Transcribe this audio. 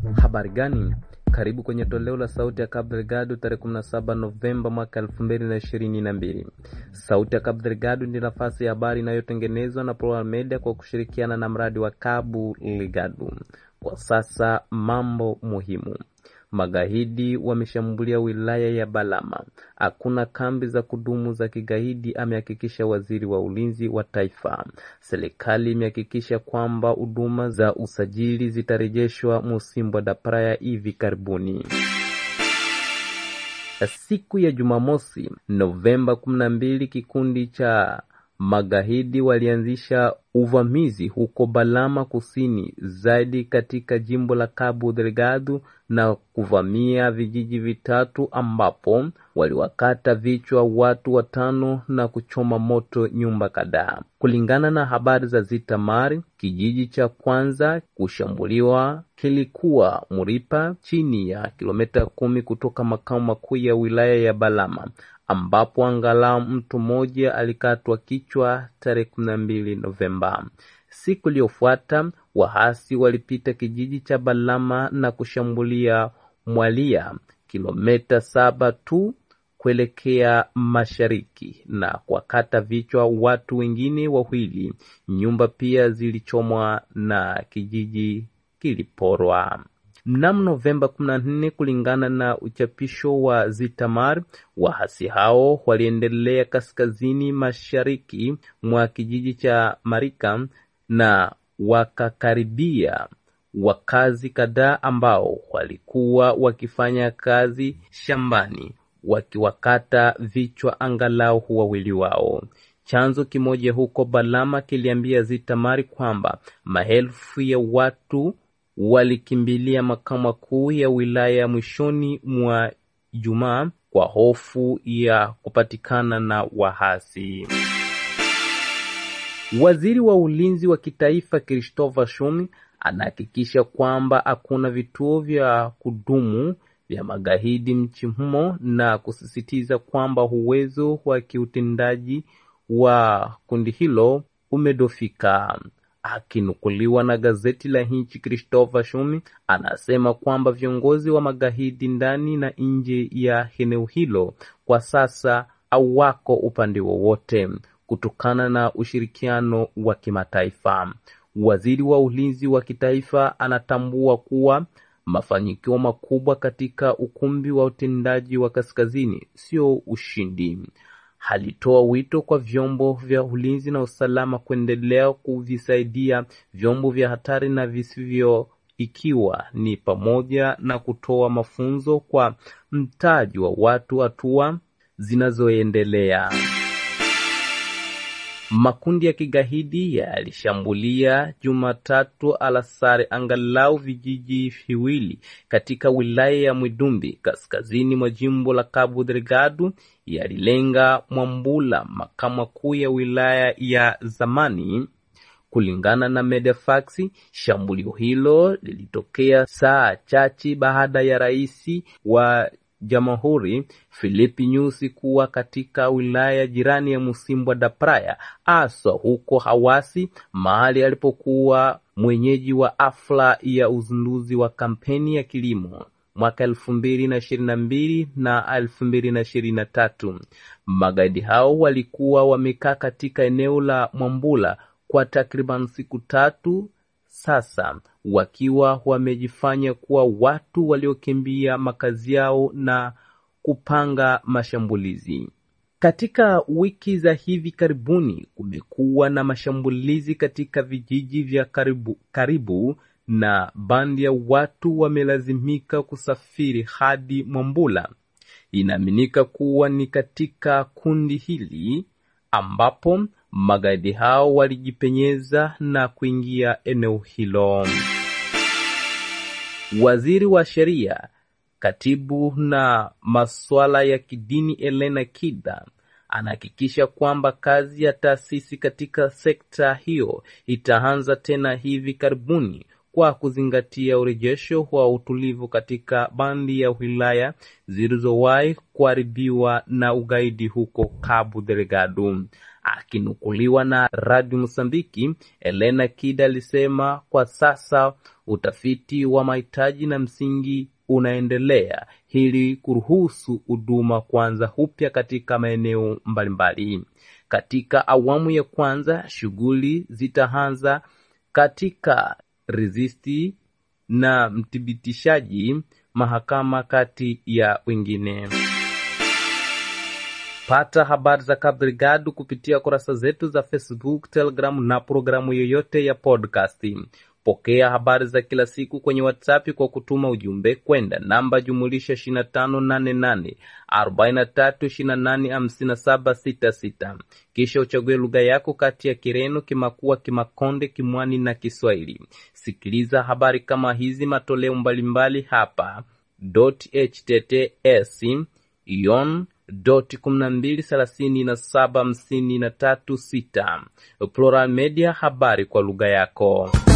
Habari gani? Karibu kwenye toleo la sauti ya Cabo Delgado tarehe 17 Novemba mwaka 2022. Sauti ya Cabo Delgado ni nafasi ya habari inayotengenezwa na Plural Media kwa kushirikiana na mradi wa Cabo Delgado. Kwa sasa mambo muhimu. Magaidi wameshambulia wilaya ya Balama. Hakuna kambi za kudumu za kigaidi, amehakikisha waziri wa ulinzi wa taifa. Serikali imehakikisha kwamba huduma za usajili zitarejeshwa Musimbo da Praia hivi karibuni. Siku ya Jumamosi, Novemba 12, kikundi cha magaidi walianzisha uvamizi huko Balama kusini zaidi katika jimbo la Cabo Delgado na kuvamia vijiji vitatu ambapo waliwakata vichwa watu watano na kuchoma moto nyumba kadhaa. Kulingana na habari za Zitamar, kijiji cha kwanza kushambuliwa kilikuwa Muripa chini ya kilomita kumi kutoka makao makuu ya wilaya ya Balama ambapo angalau mtu mmoja alikatwa kichwa tarehe kumi na mbili Novemba. Siku iliyofuata wahasi walipita kijiji cha Balama na kushambulia Mwalia, kilomita saba tu kuelekea mashariki na kuwakata vichwa watu wengine wawili. Nyumba pia zilichomwa na kijiji kiliporwa. Mnamo Novemba 14, kulingana na uchapisho wa Zitamar, wahasi hao waliendelea kaskazini mashariki mwa kijiji cha Marika na wakakaribia wakazi kadhaa ambao walikuwa wakifanya kazi shambani, wakiwakata vichwa angalau wawili wao. Chanzo kimoja huko Balama kiliambia Zitamari kwamba maelfu ya watu walikimbilia makao makuu ya wilaya mwishoni mwa Ijumaa kwa hofu ya kupatikana na wahasi. Waziri wa ulinzi wa kitaifa Christopher Shumi anahakikisha kwamba hakuna vituo vya kudumu vya magaidi nchi humo na kusisitiza kwamba uwezo wa kiutendaji wa kundi hilo umedofika. Akinukuliwa na gazeti la nchi, Christopher Shumi anasema kwamba viongozi wa magaidi ndani na nje ya eneo hilo kwa sasa hawako upande wowote kutokana na ushirikiano wa kimataifa. Waziri wa ulinzi wa kitaifa anatambua kuwa mafanikio makubwa katika ukumbi wa utendaji wa kaskazini sio ushindi. Alitoa wito kwa vyombo vya ulinzi na usalama kuendelea kuvisaidia vyombo vya hatari na visivyo, ikiwa ni pamoja na kutoa mafunzo kwa mtaji wa watu, hatua zinazoendelea. Makundi ya kigaidi yalishambulia Jumatatu alasari angalau vijiji viwili katika wilaya ya Mwidumbi kaskazini mwa jimbo la Cabo Delgado. Yalilenga Mwambula, makao makuu ya wilaya ya zamani. Kulingana na Medefax, shambulio hilo lilitokea saa chache baada ya rais wa Jamhuri Filipi Nyusi kuwa katika wilaya jirani ya Musimbo da Praia, aswa huko Hawasi, mahali alipokuwa mwenyeji wa hafla ya uzinduzi wa kampeni ya kilimo mwaka elfu mbili na ishirini na mbili na elfu mbili na ishirini na tatu. Magaidi hao walikuwa wamekaa katika eneo la Mwambula kwa takriban siku tatu sasa wakiwa wamejifanya kuwa watu waliokimbia makazi yao na kupanga mashambulizi. Katika wiki za hivi karibuni kumekuwa na mashambulizi katika vijiji vya karibu, karibu na bandi ya watu wamelazimika kusafiri hadi Mwambula. Inaaminika kuwa ni katika kundi hili ambapo magaidi hao walijipenyeza na kuingia eneo hilo. Waziri wa sheria, katibu na masuala ya kidini Elena Kida anahakikisha kwamba kazi ya taasisi katika sekta hiyo itaanza tena hivi karibuni kwa kuzingatia urejesho wa utulivu katika bandi ya wilaya zilizowahi kuharibiwa na ugaidi huko Cabo Delgado. Akinukuliwa na Radio Mosambiki, Elena Kida alisema kwa sasa utafiti wa mahitaji na msingi unaendelea ili kuruhusu huduma kuanza upya katika maeneo mbalimbali. Katika awamu ya kwanza, shughuli zitaanza katika rizisti na mthibitishaji mahakama kati ya wengine. Pata habari za Cabo Delgado kupitia kurasa zetu za Facebook, Telegram na programu yoyote ya podcast. Pokea habari za kila siku kwenye WhatsApp kwa kutuma ujumbe kwenda namba jumulisha 2588 43285766 kisha uchague lugha yako kati ya Kireno, Kimakua, Kimakonde, Kimwani na Kiswahili. Sikiliza habari kama hizi matoleo mbalimbali hapa https yon doti kumi na mbili thelathini na saba hamsini na tatu sita Plural Media, habari kwa lugha yako.